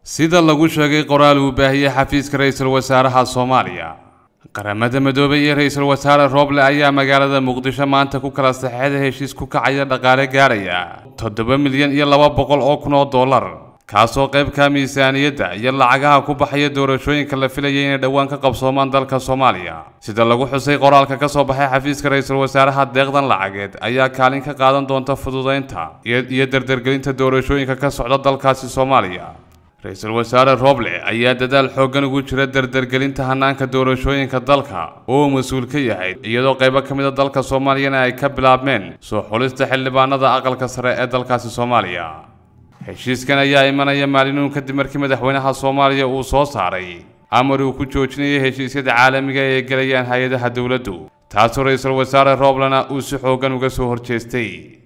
sida lagu sheegay qoraal uu baahiyey xafiiska ra-iisul wasaaraha soomaaliya qaramada midoobay iyo ra-iisul wasaare rooble ayaa magaalada muqdisho maanta ku kala saxeexday heshiis ku kacaya dhaqaale gaaraya toddoba milyan iyo laba boqol oo kun oo dollar kaasoo qaybka miisaaniyadda iyo lacagaha ku baxaya doorashooyinka la filayay inay dhowaan ka qabsoomaan dalka soomaaliya sida lagu xusay qoraalka ka soo baxay xafiiska ra-iisul wasaaraha deeqdan lacageed ayaa kaalin ka qaadan doonta fududaynta iyo dardargelinta doorashooyinka ka socda dalkaasi soomaaliya ra-iisul wasaare roble ayaa dadaal xooggan ugu jira dardargelinta hanaanka doorashooyinka dalka oo mas-uul ka yahay iyadoo qaybo ka mid a dalka soomaaliyana ay ka bilaabmeen soo xulista xildhibaanada aqalka sare ee dalkaasi soomaaliya heshiiskan ayaa imanaya maalinuun kadib markii madaxweynaha soomaaliya uu soo saaray amar uu ku joojinayay heshiisyada caalamiga ee gelayaan hay-adaha dowladdu taasoo ra-iisul wasaare rooblena uu si xooggan uga soo horjeestay